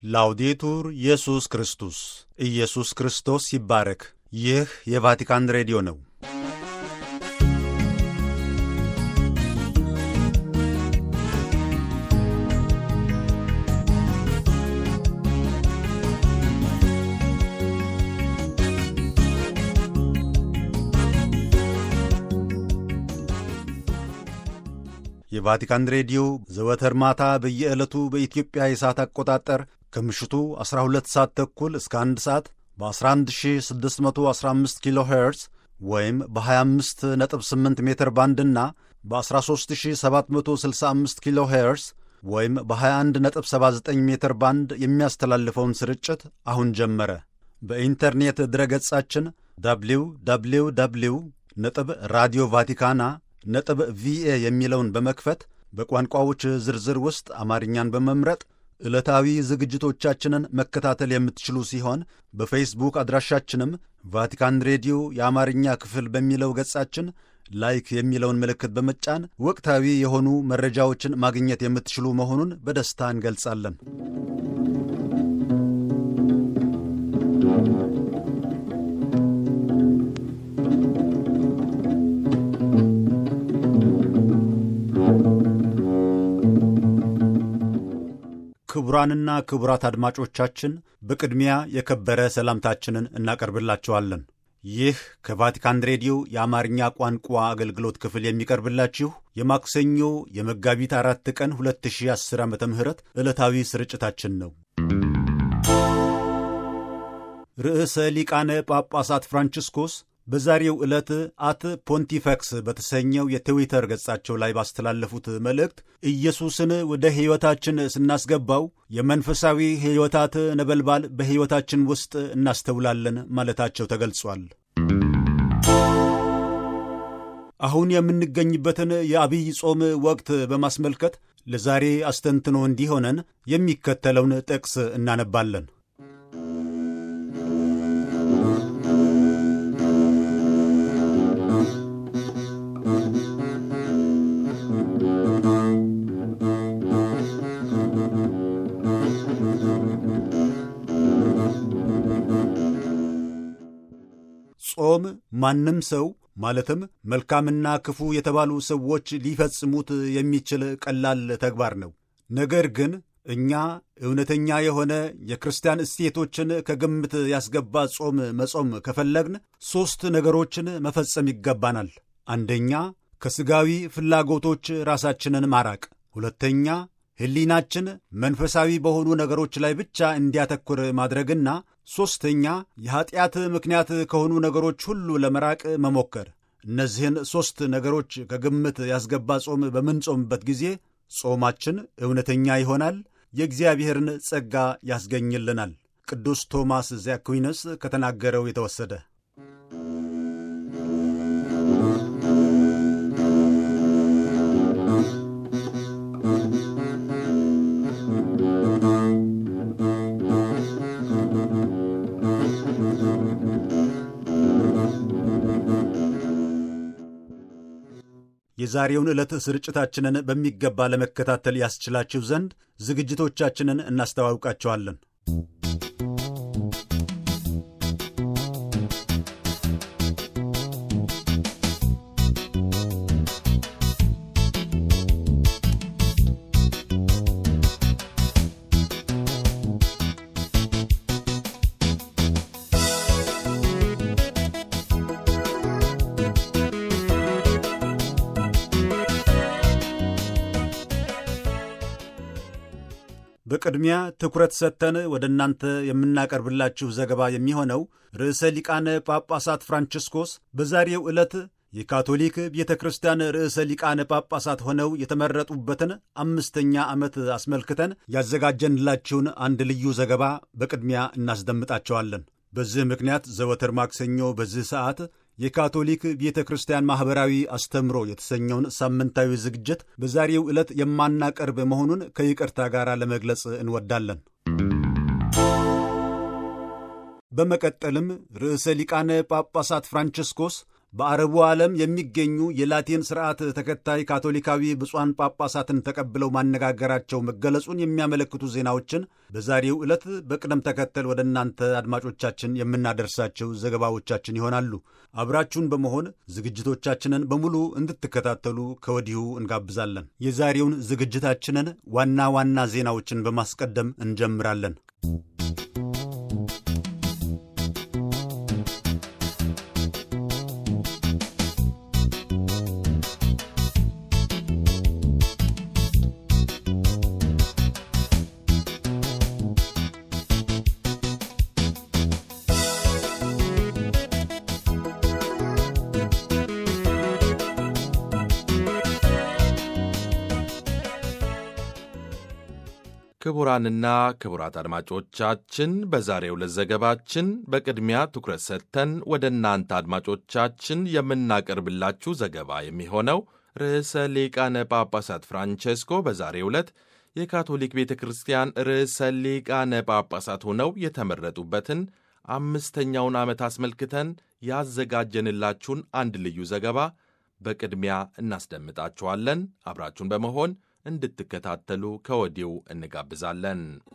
ላውዴቱር ኢየሱስ ክርስቶስ ኢየሱስ ክርስቶስ ይባረክ። ይህ የቫቲካን ሬዲዮ ነው። የቫቲካን ሬዲዮ ዘወትር ማታ በየዕለቱ በኢትዮጵያ የሰዓት አቆጣጠር ከምሽቱ 12 ሰዓት ተኩል እስከ 1 ሰዓት በ11615 ኪሎ ሄርዝ ወይም በ258 ሜትር ባንድና በ13765 ኪሎ ሄርዝ ወይም በ2179 ሜትር ባንድ የሚያስተላልፈውን ስርጭት አሁን ጀመረ። በኢንተርኔት ድረገጻችን ደብሊው ደብሊው ደብሊው ነጥብ ራዲዮ ቫቲካና ነጥብ ቪኤ የሚለውን በመክፈት በቋንቋዎች ዝርዝር ውስጥ አማርኛን በመምረጥ ዕለታዊ ዝግጅቶቻችንን መከታተል የምትችሉ ሲሆን በፌስቡክ አድራሻችንም ቫቲካን ሬዲዮ የአማርኛ ክፍል በሚለው ገጻችን ላይክ የሚለውን ምልክት በመጫን ወቅታዊ የሆኑ መረጃዎችን ማግኘት የምትችሉ መሆኑን በደስታ እንገልጻለን። ክቡራንና ክቡራት አድማጮቻችን በቅድሚያ የከበረ ሰላምታችንን እናቀርብላችኋለን። ይህ ከቫቲካን ሬዲዮ የአማርኛ ቋንቋ አገልግሎት ክፍል የሚቀርብላችሁ የማክሰኞ የመጋቢት አራት ቀን 2010 ዓ ም ዕለታዊ ስርጭታችን ነው። ርዕሰ ሊቃነ ጳጳሳት ፍራንቺስኮስ በዛሬው ዕለት አት ፖንቲፈክስ በተሰኘው የትዊተር ገጻቸው ላይ ባስተላለፉት መልእክት ኢየሱስን ወደ ሕይወታችን ስናስገባው የመንፈሳዊ ሕይወታት ነበልባል በሕይወታችን ውስጥ እናስተውላለን ማለታቸው ተገልጿል። አሁን የምንገኝበትን የአብይ ጾም ወቅት በማስመልከት ለዛሬ አስተንትኖ እንዲሆነን የሚከተለውን ጥቅስ እናነባለን። ጾም ማንም ሰው ማለትም መልካምና ክፉ የተባሉ ሰዎች ሊፈጽሙት የሚችል ቀላል ተግባር ነው። ነገር ግን እኛ እውነተኛ የሆነ የክርስቲያን እሴቶችን ከግምት ያስገባ ጾም መጾም ከፈለግን ሦስት ነገሮችን መፈጸም ይገባናል። አንደኛ ከሥጋዊ ፍላጎቶች ራሳችንን ማራቅ፣ ሁለተኛ ሕሊናችን መንፈሳዊ በሆኑ ነገሮች ላይ ብቻ እንዲያተኩር ማድረግና ሦስተኛ የኀጢአት ምክንያት ከሆኑ ነገሮች ሁሉ ለመራቅ መሞከር። እነዚህን ሦስት ነገሮች ከግምት ያስገባ ጾም በምንጾምበት ጊዜ ጾማችን እውነተኛ ይሆናል፣ የእግዚአብሔርን ጸጋ ያስገኝልናል። ቅዱስ ቶማስ ዘአኩዊነስ ከተናገረው የተወሰደ የዛሬውን ዕለት ስርጭታችንን በሚገባ ለመከታተል ያስችላችሁ ዘንድ ዝግጅቶቻችንን እናስተዋውቃቸዋለን። በቅድሚያ ትኩረት ሰጥተን ወደ እናንተ የምናቀርብላችሁ ዘገባ የሚሆነው ርዕሰ ሊቃነ ጳጳሳት ፍራንቺስኮስ በዛሬው ዕለት የካቶሊክ ቤተ ክርስቲያን ርዕሰ ሊቃነ ጳጳሳት ሆነው የተመረጡበትን አምስተኛ ዓመት አስመልክተን ያዘጋጀንላችሁን አንድ ልዩ ዘገባ በቅድሚያ እናስደምጣቸዋለን። በዚህ ምክንያት ዘወትር ማክሰኞ በዚህ ሰዓት የካቶሊክ ቤተ ክርስቲያን ማኅበራዊ አስተምሮ የተሰኘውን ሳምንታዊ ዝግጅት በዛሬው ዕለት የማናቀርብ መሆኑን ከይቅርታ ጋር ለመግለጽ እንወዳለን። በመቀጠልም ርዕሰ ሊቃነ ጳጳሳት ፍራንቺስኮስ በአረቡ ዓለም የሚገኙ የላቲን ስርዓት ተከታይ ካቶሊካዊ ብፁዓን ጳጳሳትን ተቀብለው ማነጋገራቸው መገለጹን የሚያመለክቱ ዜናዎችን በዛሬው ዕለት በቅደም ተከተል ወደ እናንተ አድማጮቻችን የምናደርሳቸው ዘገባዎቻችን ይሆናሉ። አብራችሁን በመሆን ዝግጅቶቻችንን በሙሉ እንድትከታተሉ ከወዲሁ እንጋብዛለን። የዛሬውን ዝግጅታችንን ዋና ዋና ዜናዎችን በማስቀደም እንጀምራለን። ክቡራንና ክቡራት አድማጮቻችን በዛሬው ዕለት ዘገባችን በቅድሚያ ትኩረት ሰጥተን ወደ እናንተ አድማጮቻችን የምናቀርብላችሁ ዘገባ የሚሆነው ርዕሰ ሊቃነ ጳጳሳት ፍራንቼስኮ በዛሬው ዕለት የካቶሊክ ቤተ ክርስቲያን ርዕሰ ሊቃነ ጳጳሳት ሆነው የተመረጡበትን አምስተኛውን ዓመት አስመልክተን ያዘጋጀንላችሁን አንድ ልዩ ዘገባ በቅድሚያ እናስደምጣችኋለን። አብራችሁን በመሆን እንድትከታተሉ ከወዲሁ እንጋብዛለን።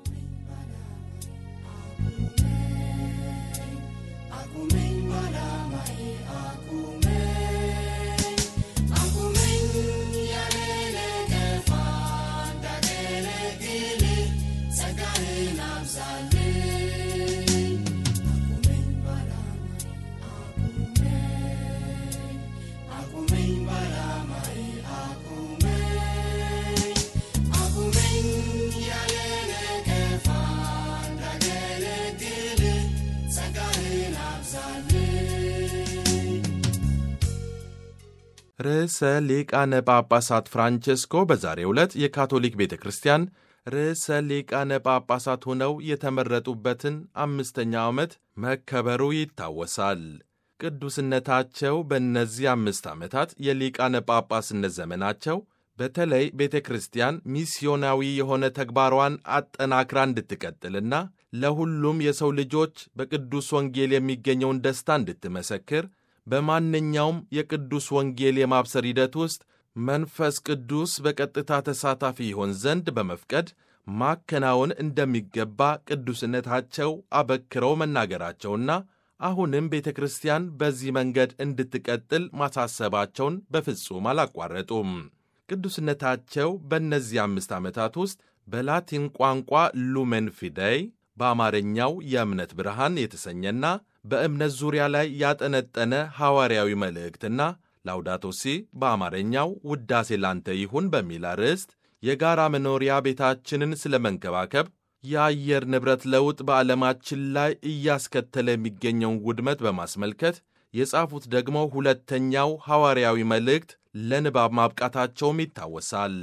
ርዕሰ ሊቃነ ጳጳሳት ፍራንቼስኮ በዛሬው ዕለት የካቶሊክ ቤተ ክርስቲያን ርዕሰ ሊቃነ ጳጳሳት ሆነው የተመረጡበትን አምስተኛው ዓመት መከበሩ ይታወሳል። ቅዱስነታቸው በእነዚህ አምስት ዓመታት የሊቃነ ጳጳስነት ዘመናቸው በተለይ ቤተ ክርስቲያን ሚስዮናዊ የሆነ ተግባሯን አጠናክራ እንድትቀጥልና ለሁሉም የሰው ልጆች በቅዱስ ወንጌል የሚገኘውን ደስታ እንድትመሰክር በማንኛውም የቅዱስ ወንጌል የማብሰር ሂደት ውስጥ መንፈስ ቅዱስ በቀጥታ ተሳታፊ ይሆን ዘንድ በመፍቀድ ማከናወን እንደሚገባ ቅዱስነታቸው አበክረው መናገራቸውና አሁንም ቤተ ክርስቲያን በዚህ መንገድ እንድትቀጥል ማሳሰባቸውን በፍጹም አላቋረጡም። ቅዱስነታቸው በእነዚህ አምስት ዓመታት ውስጥ በላቲን ቋንቋ ሉሜን ፊደይ በአማርኛው የእምነት ብርሃን የተሰኘና በእምነት ዙሪያ ላይ ያጠነጠነ ሐዋርያዊ መልእክትና ላውዳቶሲ በአማርኛው ውዳሴ ላንተ ይሁን በሚል አርዕስት የጋራ መኖሪያ ቤታችንን ስለ መንከባከብ፣ የአየር ንብረት ለውጥ በዓለማችን ላይ እያስከተለ የሚገኘውን ውድመት በማስመልከት የጻፉት ደግሞ ሁለተኛው ሐዋርያዊ መልእክት ለንባብ ማብቃታቸውም ይታወሳል።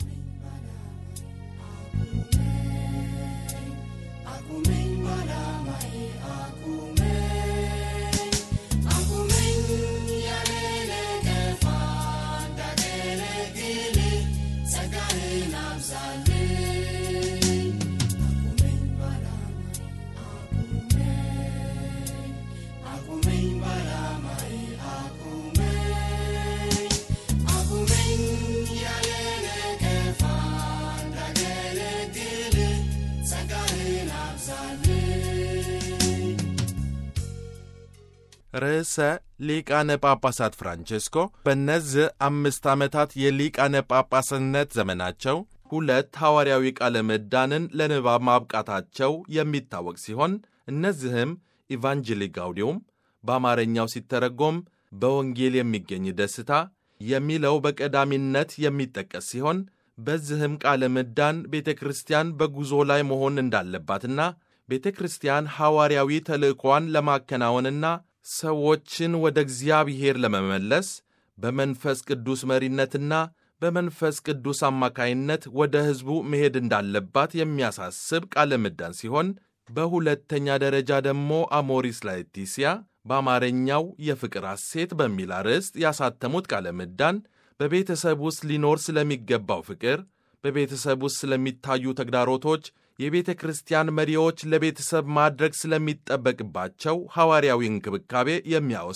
ርዕሰ ሊቃነ ጳጳሳት ፍራንቼስኮ በእነዚህ አምስት ዓመታት የሊቃነ ጳጳስነት ዘመናቸው ሁለት ሐዋርያዊ ቃለ ምዕዳንን ለንባብ ማብቃታቸው የሚታወቅ ሲሆን እነዚህም ኢቫንጀሊ ጋውዲዮም በአማርኛው ሲተረጎም በወንጌል የሚገኝ ደስታ የሚለው በቀዳሚነት የሚጠቀስ ሲሆን በዚህም ቃለ ምዕዳን ቤተ ክርስቲያን በጉዞ ላይ መሆን እንዳለባትና ቤተ ክርስቲያን ሐዋርያዊ ተልእኳን ለማከናወንና ሰዎችን ወደ እግዚአብሔር ለመመለስ በመንፈስ ቅዱስ መሪነትና በመንፈስ ቅዱስ አማካይነት ወደ ሕዝቡ መሄድ እንዳለባት የሚያሳስብ ቃለ ምዕዳን ሲሆን በሁለተኛ ደረጃ ደግሞ አሞሪስ ላetitia በአማርኛው የፍቅር ሐሴት በሚል አርዕስት ያሳተሙት ቃለ ምዕዳን በቤተሰብ ውስጥ ሊኖር ስለሚገባው ፍቅር፣ በቤተሰብ ውስጥ ስለሚታዩ ተግዳሮቶች፣ የቤተ ክርስቲያን መሪዎች ለቤተሰብ ማድረግ ስለሚጠበቅባቸው ሐዋርያዊ እንክብካቤ የሚያወሳ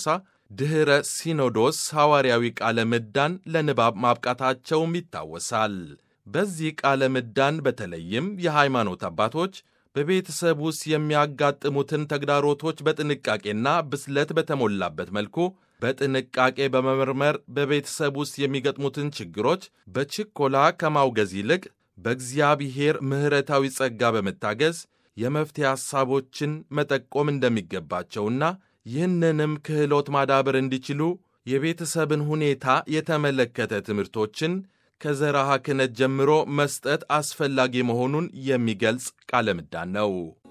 ድኅረ ሲኖዶስ ሐዋርያዊ ቃለ ምዕዳን ለንባብ ማብቃታቸውም ይታወሳል። በዚህ ቃለ ምዕዳን በተለይም የሃይማኖት አባቶች በቤተሰብ ውስጥ የሚያጋጥሙትን ተግዳሮቶች በጥንቃቄና ብስለት በተሞላበት መልኩ በጥንቃቄ በመመርመር በቤተሰብ ውስጥ የሚገጥሙትን ችግሮች በችኮላ ከማውገዝ ይልቅ በእግዚአብሔር ምሕረታዊ ጸጋ በመታገዝ የመፍትሄ ሐሳቦችን መጠቆም እንደሚገባቸውና ይህንንም ክህሎት ማዳበር እንዲችሉ የቤተሰብን ሁኔታ የተመለከተ ትምህርቶችን ከዘርዓ ክህነት ጀምሮ መስጠት አስፈላጊ መሆኑን የሚገልጽ ቃለ ምዕዳን ነው።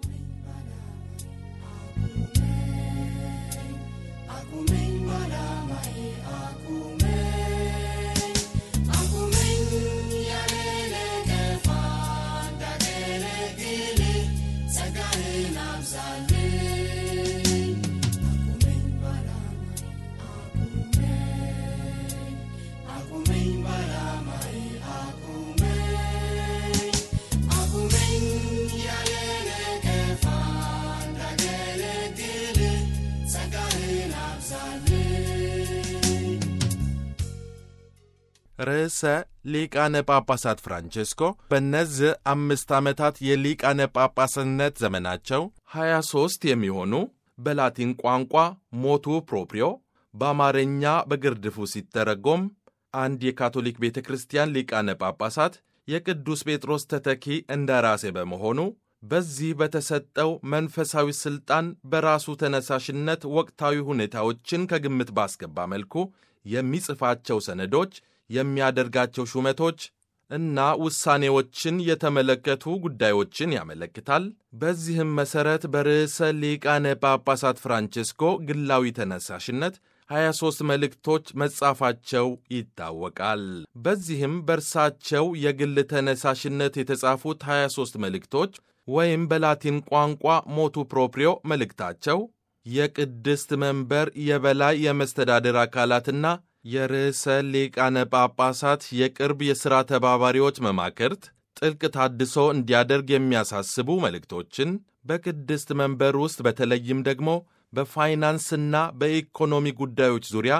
ርዕሰ ሊቃነ ጳጳሳት ፍራንቼስኮ በእነዚህ አምስት ዓመታት የሊቃነ ጳጳስነት ዘመናቸው 23 የሚሆኑ በላቲን ቋንቋ ሞቱ ፕሮፕሪዮ በአማርኛ በግርድፉ ሲተረጎም አንድ የካቶሊክ ቤተ ክርስቲያን ሊቃነ ጳጳሳት የቅዱስ ጴጥሮስ ተተኪ እንደራሴ በመሆኑ በዚህ በተሰጠው መንፈሳዊ ሥልጣን በራሱ ተነሳሽነት ወቅታዊ ሁኔታዎችን ከግምት ባስገባ መልኩ የሚጽፋቸው ሰነዶች የሚያደርጋቸው ሹመቶች እና ውሳኔዎችን የተመለከቱ ጉዳዮችን ያመለክታል። በዚህም መሠረት በርዕሰ ሊቃነ ጳጳሳት ፍራንቼስኮ ግላዊ ተነሳሽነት 23 መልእክቶች መጻፋቸው ይታወቃል። በዚህም በእርሳቸው የግል ተነሳሽነት የተጻፉት 23 መልእክቶች ወይም በላቲን ቋንቋ ሞቱ ፕሮፕሪዮ መልእክታቸው የቅድስት መንበር የበላይ የመስተዳደር አካላትና የርዕሰ ሊቃነ ጳጳሳት የቅርብ የሥራ ተባባሪዎች መማክርት ጥልቅ ታድሶ እንዲያደርግ የሚያሳስቡ መልእክቶችን በቅድስት መንበር ውስጥ በተለይም ደግሞ በፋይናንስና በኢኮኖሚ ጉዳዮች ዙሪያ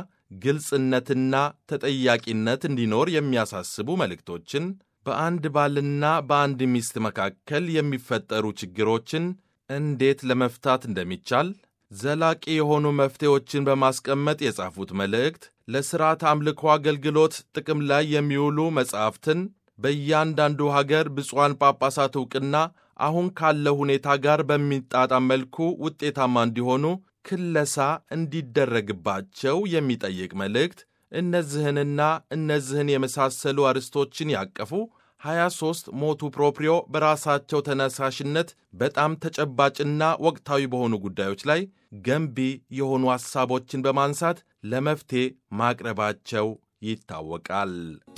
ግልጽነትና ተጠያቂነት እንዲኖር የሚያሳስቡ መልእክቶችን በአንድ ባልና በአንድ ሚስት መካከል የሚፈጠሩ ችግሮችን እንዴት ለመፍታት እንደሚቻል ዘላቂ የሆኑ መፍትሄዎችን በማስቀመጥ የጻፉት መልእክት ለሥርዓት አምልኮ አገልግሎት ጥቅም ላይ የሚውሉ መጻሕፍትን በእያንዳንዱ ሀገር ብፁዓን ጳጳሳት ዕውቅና አሁን ካለው ሁኔታ ጋር በሚጣጣም መልኩ ውጤታማ እንዲሆኑ ክለሳ እንዲደረግባቸው የሚጠይቅ መልእክት እነዚህንና እነዚህን የመሳሰሉ አርዕስቶችን ያቀፉ 23 ሞቱ ፕሮፕሪዮ በራሳቸው ተነሳሽነት በጣም ተጨባጭና ወቅታዊ በሆኑ ጉዳዮች ላይ ገንቢ የሆኑ ሐሳቦችን በማንሳት ለመፍትሔ ማቅረባቸው ይታወቃል።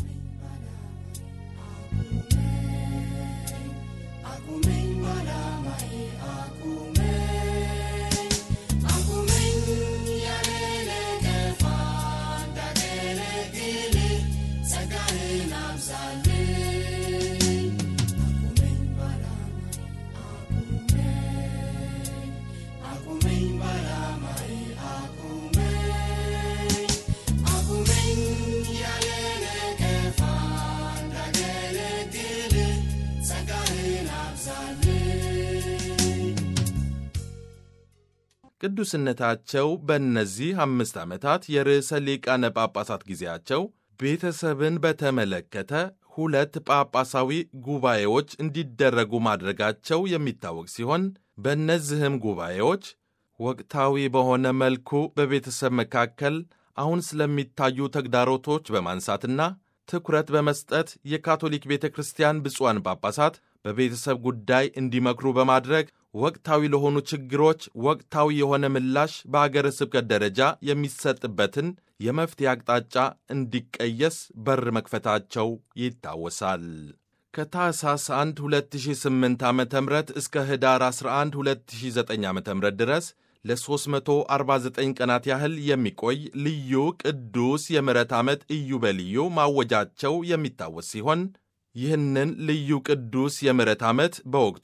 ቅዱስነታቸው በእነዚህ አምስት ዓመታት የርዕሰ ሊቃነ ጳጳሳት ጊዜያቸው ቤተሰብን በተመለከተ ሁለት ጳጳሳዊ ጉባኤዎች እንዲደረጉ ማድረጋቸው የሚታወቅ ሲሆን በእነዚህም ጉባኤዎች ወቅታዊ በሆነ መልኩ በቤተሰብ መካከል አሁን ስለሚታዩ ተግዳሮቶች በማንሳትና ትኩረት በመስጠት የካቶሊክ ቤተ ክርስቲያን ብፁዓን ጳጳሳት በቤተሰብ ጉዳይ እንዲመክሩ በማድረግ ወቅታዊ ለሆኑ ችግሮች ወቅታዊ የሆነ ምላሽ በአገረ ስብከት ደረጃ የሚሰጥበትን የመፍትሄ አቅጣጫ እንዲቀየስ በር መክፈታቸው ይታወሳል። ከታህሳስ 1 2008 ዓ ም እስከ ህዳር 11 2009 ዓ ም ድረስ ለ349 ቀናት ያህል የሚቆይ ልዩ ቅዱስ የምሕረት ዓመት ኢዮቤልዩ ማወጃቸው የሚታወስ ሲሆን ይህንን ልዩ ቅዱስ የምሕረት ዓመት በወቅቱ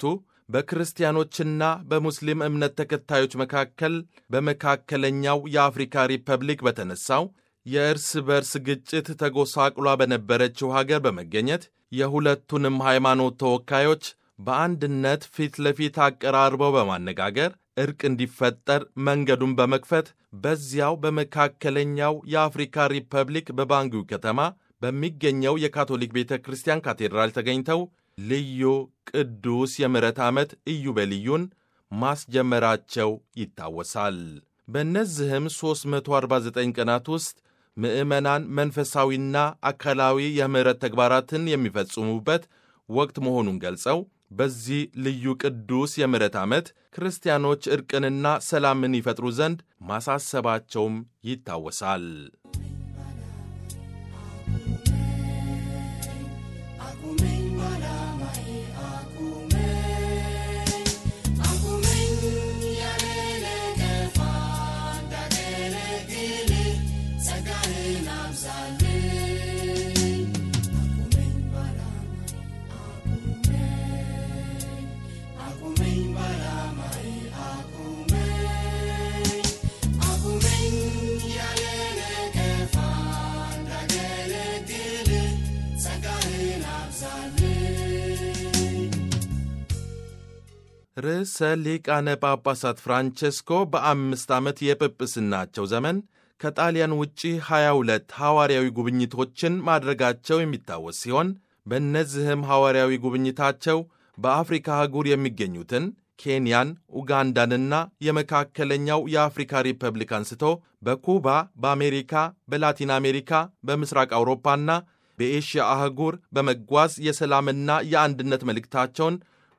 በክርስቲያኖችና በሙስሊም እምነት ተከታዮች መካከል በመካከለኛው የአፍሪካ ሪፐብሊክ በተነሳው የእርስ በርስ ግጭት ተጎሳቅሏ በነበረችው ሀገር በመገኘት የሁለቱንም ሃይማኖት ተወካዮች በአንድነት ፊት ለፊት አቀራርበው በማነጋገር እርቅ እንዲፈጠር መንገዱን በመክፈት በዚያው በመካከለኛው የአፍሪካ ሪፐብሊክ በባንጊው ከተማ በሚገኘው የካቶሊክ ቤተ ክርስቲያን ካቴድራል ተገኝተው ልዩ ቅዱስ የምሕረት ዓመት ኢዮቤልዩን ማስጀመራቸው ይታወሳል። በእነዚህም 349 ቀናት ውስጥ ምዕመናን መንፈሳዊና አካላዊ የምሕረት ተግባራትን የሚፈጽሙበት ወቅት መሆኑን ገልጸው በዚህ ልዩ ቅዱስ የምሕረት ዓመት ክርስቲያኖች ዕርቅንና ሰላምን ይፈጥሩ ዘንድ ማሳሰባቸውም ይታወሳል። ርዕሰ ሊቃነ ጳጳሳት ፍራንቼስኮ በአምስት ዓመት የጵጵስናቸው ዘመን ከጣሊያን ውጪ 22 ሐዋርያዊ ጉብኝቶችን ማድረጋቸው የሚታወስ ሲሆን በእነዚህም ሐዋርያዊ ጉብኝታቸው በአፍሪካ አህጉር የሚገኙትን ኬንያን፣ ኡጋንዳንና የመካከለኛው የአፍሪካ ሪፐብሊክ አንስቶ በኩባ፣ በአሜሪካ፣ በላቲን አሜሪካ፣ በምስራቅ አውሮፓና በኤሽያ አህጉር በመጓዝ የሰላምና የአንድነት መልእክታቸውን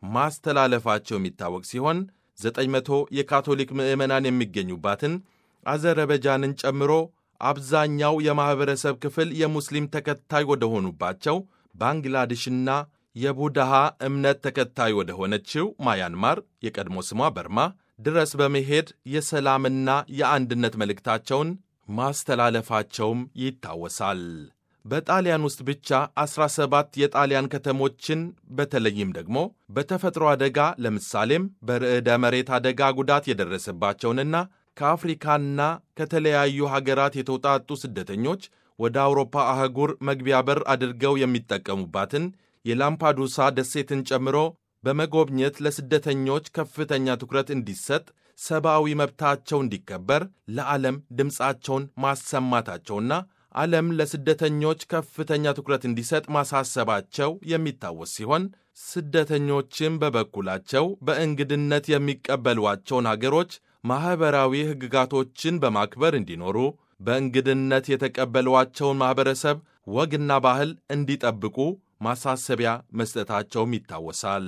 ማስተላለፋቸው የሚታወቅ ሲሆን 900 የካቶሊክ ምዕመናን የሚገኙባትን አዘረበጃንን ጨምሮ አብዛኛው የማኅበረሰብ ክፍል የሙስሊም ተከታይ ወደ ሆኑባቸው ባንግላዴሽና የቡድሃ እምነት ተከታይ ወደ ሆነችው ማያንማር የቀድሞ ስሟ በርማ ድረስ በመሄድ የሰላምና የአንድነት መልእክታቸውን ማስተላለፋቸውም ይታወሳል። በጣሊያን ውስጥ ብቻ 17 የጣሊያን ከተሞችን በተለይም ደግሞ በተፈጥሮ አደጋ ለምሳሌም በርዕደ መሬት አደጋ ጉዳት የደረሰባቸውንና ከአፍሪካና ከተለያዩ ሀገራት የተውጣጡ ስደተኞች ወደ አውሮፓ አህጉር መግቢያ በር አድርገው የሚጠቀሙባትን የላምፓዱሳ ደሴትን ጨምሮ በመጎብኘት ለስደተኞች ከፍተኛ ትኩረት እንዲሰጥ፣ ሰብአዊ መብታቸው እንዲከበር ለዓለም ድምፃቸውን ማሰማታቸውና ዓለም ለስደተኞች ከፍተኛ ትኩረት እንዲሰጥ ማሳሰባቸው የሚታወስ ሲሆን ስደተኞችም በበኩላቸው በእንግድነት የሚቀበሏቸውን አገሮች ማኅበራዊ ሕግጋቶችን በማክበር እንዲኖሩ በእንግድነት የተቀበሏቸውን ማኅበረሰብ ወግና ባህል እንዲጠብቁ ማሳሰቢያ መስጠታቸውም ይታወሳል።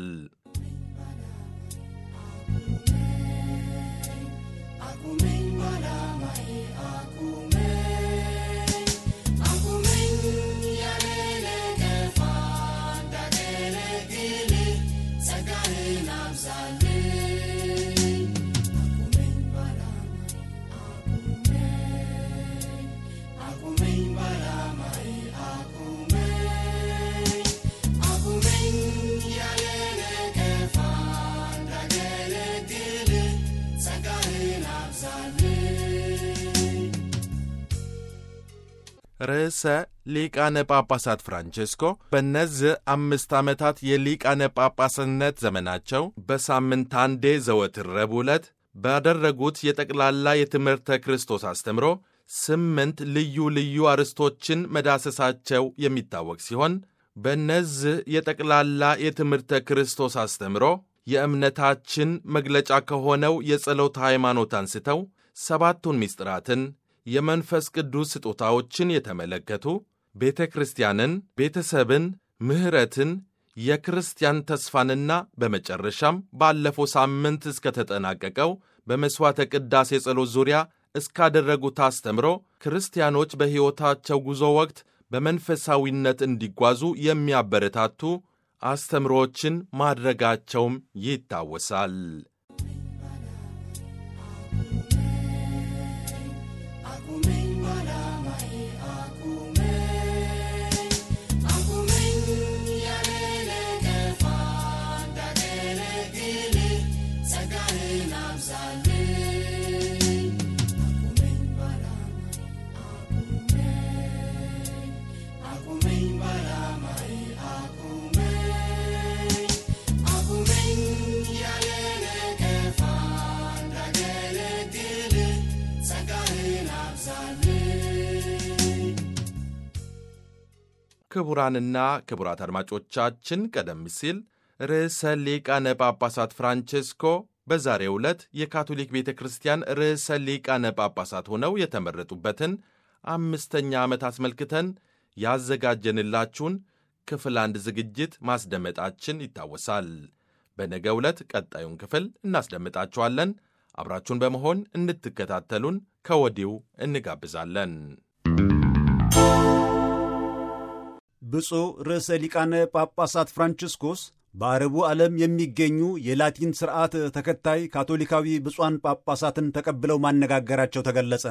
ርዕሰ ሊቃነ ጳጳሳት ፍራንቼስኮ በእነዚህ አምስት ዓመታት የሊቃነ ጳጳስነት ዘመናቸው በሳምንት አንዴ ዘወትር ረቡዕ ዕለት ባደረጉት የጠቅላላ የትምህርተ ክርስቶስ አስተምሮ ስምንት ልዩ ልዩ አርዕስቶችን መዳሰሳቸው የሚታወቅ ሲሆን በእነዚህ የጠቅላላ የትምህርተ ክርስቶስ አስተምሮ የእምነታችን መግለጫ ከሆነው የጸሎት ሃይማኖት አንስተው ሰባቱን ምስጢራትን የመንፈስ ቅዱስ ስጦታዎችን የተመለከቱ ቤተ ክርስቲያንን፣ ቤተሰብን፣ ምሕረትን፣ የክርስቲያን ተስፋንና በመጨረሻም ባለፈው ሳምንት እስከተጠናቀቀው በመሥዋዕተ ቅዳሴ ጸሎት ዙሪያ እስካደረጉት አስተምሮ ክርስቲያኖች በሕይወታቸው ጉዞ ወቅት በመንፈሳዊነት እንዲጓዙ የሚያበረታቱ አስተምሮዎችን ማድረጋቸውም ይታወሳል። ክቡራንና ክቡራት አድማጮቻችን ቀደም ሲል ርዕሰ ሊቃነ ጳጳሳት ፍራንቼስኮ በዛሬው ዕለት የካቶሊክ ቤተ ክርስቲያን ርዕሰ ሊቃነ ጳጳሳት ሆነው የተመረጡበትን አምስተኛ ዓመት አስመልክተን ያዘጋጀንላችሁን ክፍል አንድ ዝግጅት ማስደመጣችን ይታወሳል። በነገ ዕለት ቀጣዩን ክፍል እናስደምጣችኋለን። አብራችሁን በመሆን እንድትከታተሉን ከወዲሁ እንጋብዛለን። ብፁዕ ርዕሰ ሊቃነ ጳጳሳት ፍራንቺስኮስ በአረቡ ዓለም የሚገኙ የላቲን ሥርዓት ተከታይ ካቶሊካዊ ብፁዓን ጳጳሳትን ተቀብለው ማነጋገራቸው ተገለጸ።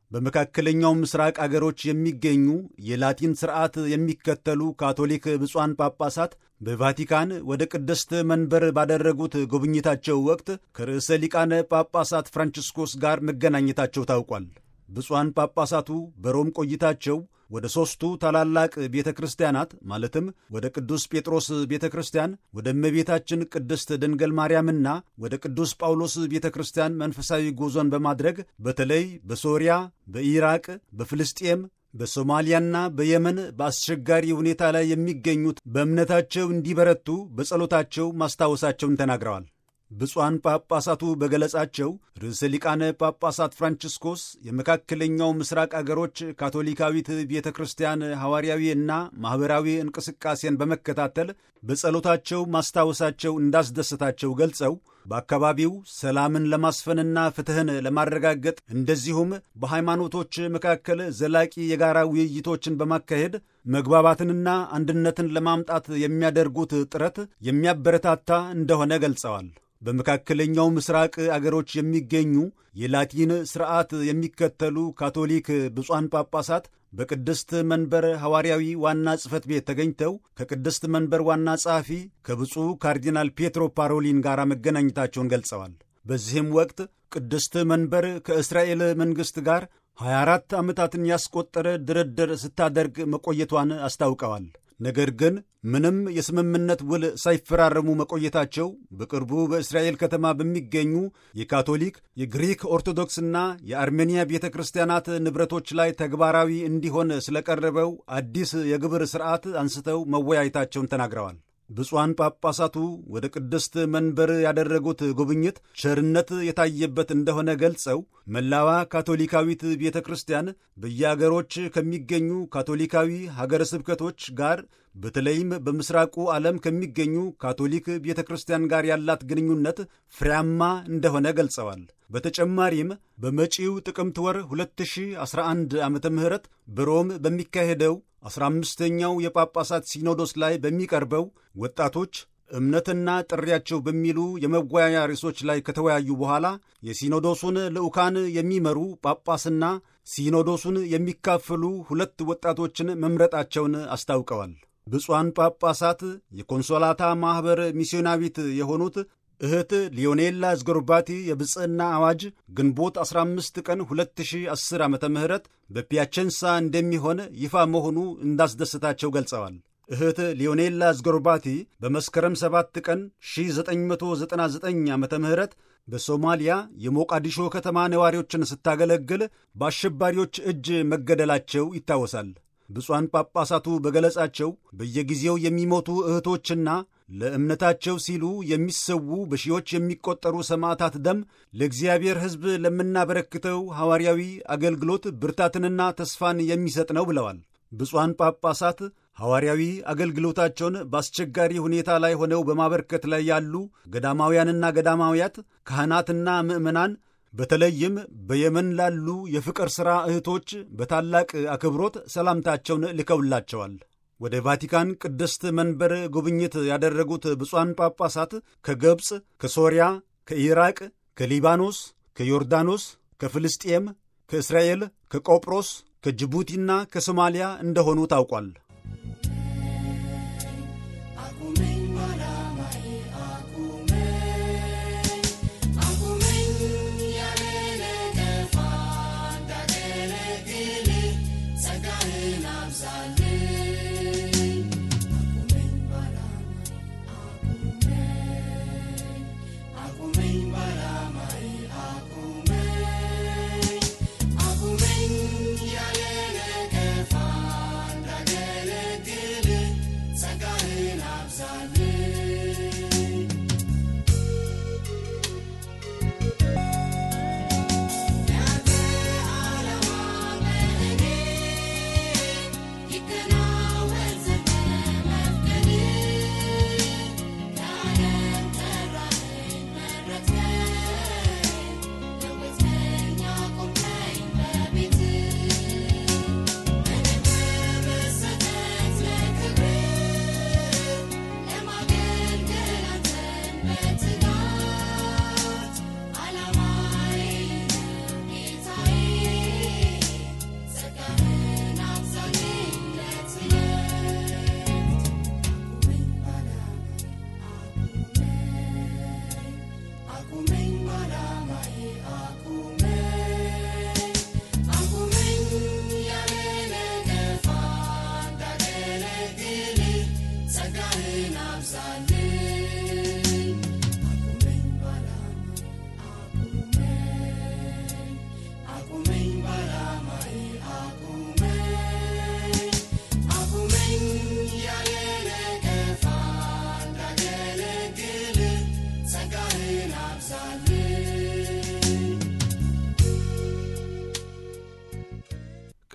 በመካከለኛው ምስራቅ አገሮች የሚገኙ የላቲን ሥርዓት የሚከተሉ ካቶሊክ ብፁዓን ጳጳሳት በቫቲካን ወደ ቅድስት መንበር ባደረጉት ጉብኝታቸው ወቅት ከርዕሰ ሊቃነ ጳጳሳት ፍራንቺስኮስ ጋር መገናኘታቸው ታውቋል። ብፁዓን ጳጳሳቱ በሮም ቆይታቸው ወደ ሦስቱ ታላላቅ ቤተ ክርስቲያናት ማለትም ወደ ቅዱስ ጴጥሮስ ቤተ ክርስቲያን፣ ወደ እመቤታችን ቅድስት ድንግል ማርያምና ወደ ቅዱስ ጳውሎስ ቤተ ክርስቲያን መንፈሳዊ ጉዞን በማድረግ በተለይ በሶርያ፣ በኢራቅ፣ በፍልስጤም በሶማሊያና በየመን በአስቸጋሪ ሁኔታ ላይ የሚገኙት በእምነታቸው እንዲበረቱ በጸሎታቸው ማስታወሳቸውን ተናግረዋል። ብፁዓን ጳጳሳቱ በገለጻቸው ርዕሰ ሊቃነ ጳጳሳት ፍራንቺስኮስ የመካከለኛው ምስራቅ አገሮች ካቶሊካዊት ቤተ ክርስቲያን ሐዋርያዊ እና ማኅበራዊ እንቅስቃሴን በመከታተል በጸሎታቸው ማስታወሳቸው እንዳስደሰታቸው ገልጸው በአካባቢው ሰላምን ለማስፈንና ፍትሕን ለማረጋገጥ እንደዚሁም በሃይማኖቶች መካከል ዘላቂ የጋራ ውይይቶችን በማካሄድ መግባባትንና አንድነትን ለማምጣት የሚያደርጉት ጥረት የሚያበረታታ እንደሆነ ገልጸዋል። በመካከለኛው ምስራቅ አገሮች የሚገኙ የላቲን ሥርዓት የሚከተሉ ካቶሊክ ብፁዓን ጳጳሳት በቅድስት መንበር ሐዋርያዊ ዋና ጽሕፈት ቤት ተገኝተው ከቅድስት መንበር ዋና ጸሐፊ ከብፁዕ ካርዲናል ፔትሮ ፓሮሊን ጋር መገናኘታቸውን ገልጸዋል። በዚህም ወቅት ቅድስት መንበር ከእስራኤል መንግሥት ጋር 24 ዓመታትን ያስቆጠረ ድርድር ስታደርግ መቆየቷን አስታውቀዋል። ነገር ግን ምንም የስምምነት ውል ሳይፈራረሙ መቆየታቸው በቅርቡ በእስራኤል ከተማ በሚገኙ የካቶሊክ የግሪክ ኦርቶዶክስና የአርሜንያ ቤተ ክርስቲያናት ንብረቶች ላይ ተግባራዊ እንዲሆን ስለቀረበው አዲስ የግብር ሥርዓት አንስተው መወያየታቸውን ተናግረዋል። ብፁዓን ጳጳሳቱ ወደ ቅድስት መንበር ያደረጉት ጉብኝት ቸርነት የታየበት እንደሆነ ገልጸው መላዋ ካቶሊካዊት ቤተ ክርስቲያን በየአገሮች ከሚገኙ ካቶሊካዊ ሀገረ ስብከቶች ጋር በተለይም በምስራቁ ዓለም ከሚገኙ ካቶሊክ ቤተ ክርስቲያን ጋር ያላት ግንኙነት ፍሬያማ እንደሆነ ገልጸዋል። በተጨማሪም በመጪው ጥቅምት ወር 2011 ዓ ም በሮም በሚካሄደው 15ኛው የጳጳሳት ሲኖዶስ ላይ በሚቀርበው ወጣቶች እምነትና ጥሪያቸው በሚሉ የመወያያ ርዕሶች ላይ ከተወያዩ በኋላ የሲኖዶሱን ልዑካን የሚመሩ ጳጳስና ሲኖዶሱን የሚካፈሉ ሁለት ወጣቶችን መምረጣቸውን አስታውቀዋል። ብፁዓን ጳጳሳት የኮንሶላታ ማኅበር ሚስዮናዊት የሆኑት እህት ሊዮኔላ ዝጎርባቲ የብፅዕና አዋጅ ግንቦት 15 ቀን 2010 ዓ ም በፒያቸንሳ እንደሚሆን ይፋ መሆኑ እንዳስደሰታቸው ገልጸዋል። እህት ሊዮኔላ ዝጎርባቲ በመስከረም 7 ቀን 1999 ዓ ም በሶማሊያ የሞቃዲሾ ከተማ ነዋሪዎችን ስታገለግል በአሸባሪዎች እጅ መገደላቸው ይታወሳል። ብፁዓን ጳጳሳቱ በገለጻቸው በየጊዜው የሚሞቱ እህቶችና ለእምነታቸው ሲሉ የሚሰዉ በሺዎች የሚቆጠሩ ሰማዕታት ደም ለእግዚአብሔር ሕዝብ ለምናበረክተው ሐዋርያዊ አገልግሎት ብርታትንና ተስፋን የሚሰጥ ነው ብለዋል። ብፁዓን ጳጳሳት ሐዋርያዊ አገልግሎታቸውን በአስቸጋሪ ሁኔታ ላይ ሆነው በማበርከት ላይ ያሉ ገዳማውያንና ገዳማውያት፣ ካህናትና ምዕመናን በተለይም በየመን ላሉ የፍቅር ሥራ እህቶች በታላቅ አክብሮት ሰላምታቸውን ልከውላቸዋል። ወደ ቫቲካን ቅድስት መንበር ጉብኝት ያደረጉት ብፁዓን ጳጳሳት ከግብፅ፣ ከሶርያ፣ ከኢራቅ፣ ከሊባኖስ፣ ከዮርዳኖስ፣ ከፍልስጤም፣ ከእስራኤል፣ ከቆጵሮስ፣ ከጅቡቲና ከሶማሊያ እንደሆኑ ታውቋል።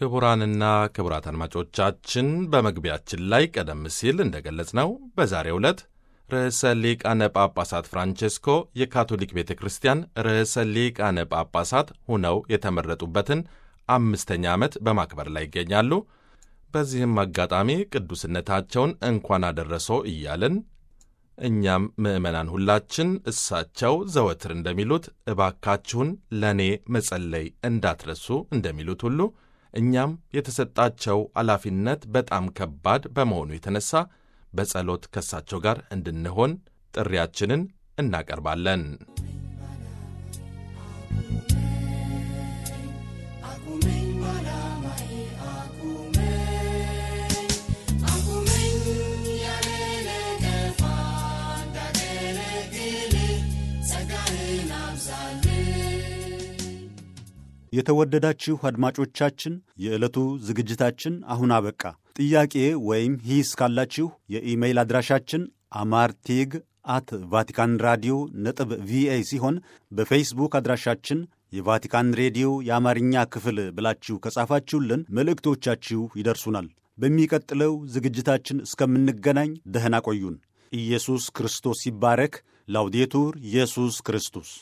ክቡራንና ክቡራት አድማጮቻችን በመግቢያችን ላይ ቀደም ሲል እንደገለጽ ነው በዛሬው ዕለት ርዕሰ ሊቃነ ጳጳሳት ፍራንቼስኮ የካቶሊክ ቤተ ክርስቲያን ርዕሰ ሊቃነ ጳጳሳት ሆነው የተመረጡበትን አምስተኛ ዓመት በማክበር ላይ ይገኛሉ። በዚህም አጋጣሚ ቅዱስነታቸውን እንኳን አደረሶ እያልን እኛም ምዕመናን ሁላችን እሳቸው ዘወትር እንደሚሉት እባካችሁን ለእኔ መጸለይ እንዳትረሱ እንደሚሉት ሁሉ እኛም የተሰጣቸው ኃላፊነት በጣም ከባድ በመሆኑ የተነሳ በጸሎት ከእሳቸው ጋር እንድንሆን ጥሪያችንን እናቀርባለን። የተወደዳችሁ አድማጮቻችን የዕለቱ ዝግጅታችን አሁን አበቃ። ጥያቄ ወይም ሂስ ካላችሁ የኢሜይል አድራሻችን አማርቴግ አት ቫቲካን ራዲዮ ነጥብ ቪኦኤ ሲሆን በፌስቡክ አድራሻችን የቫቲካን ሬዲዮ የአማርኛ ክፍል ብላችሁ ከጻፋችሁልን መልእክቶቻችሁ ይደርሱናል። በሚቀጥለው ዝግጅታችን እስከምንገናኝ ደህና ቆዩን። ኢየሱስ ክርስቶስ ይባረክ። ላውዴቱር ኢየሱስ ክርስቶስ